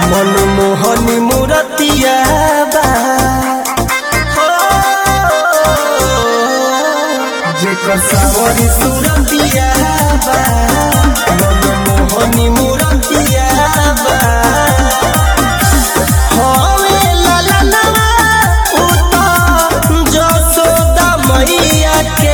मनमोहनी मूरतिया बा हो, जेकर सावरी सूरतिया बा मनमोहनी मूरतिया बा हवे ललनवा उत जसोदा मैया के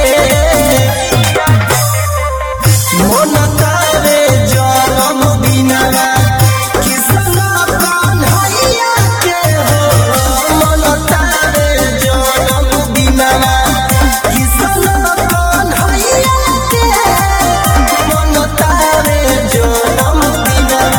मन तारे जरम बिनरा किसन कन्हैया के हो मन तारे जरम बिनरा किसन कन्हैया के मन तारे जरम बिनरा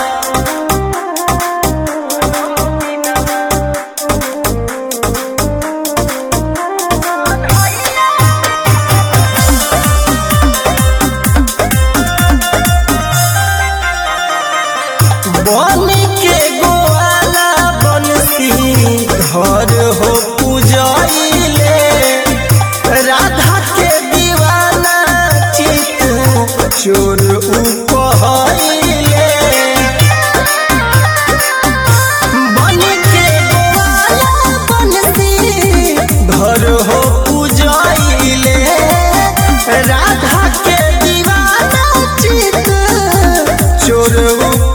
बन के गोवाला बनसी घर हो पूजैले राधा के दीवाना चित चोर उपहैले बन के गोवाला बनसी घर हो पूजैले राधा के दीवाना चित चोर उपहैले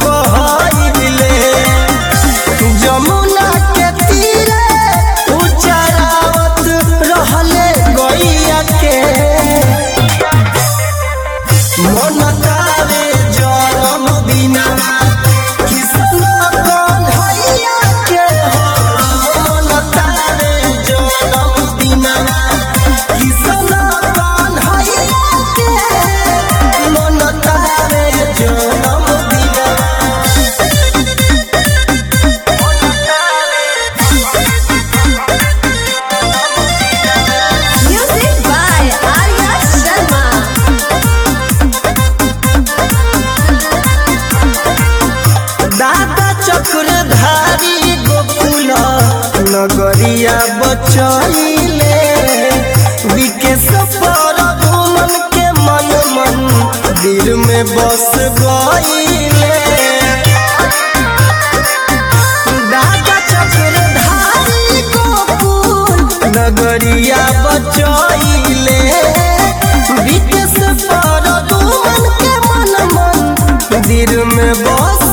जमुना के तीरे उचरावत रहले गैया के मन तारे जरम बिना किसन कन्हैया के हो मन तारे जरम बिना किसन कन्हैया के मन तारे जरम बिना Music by Arya Sharma. दादा चक्रधारी गोकुल नगरिया बचैले विकेश पर घुमन के मन मन दिल में बस गईले दादा चक्रधारी गोकुल नगरिया बचैले विकेश पर घुमन के मन मन दिल में बस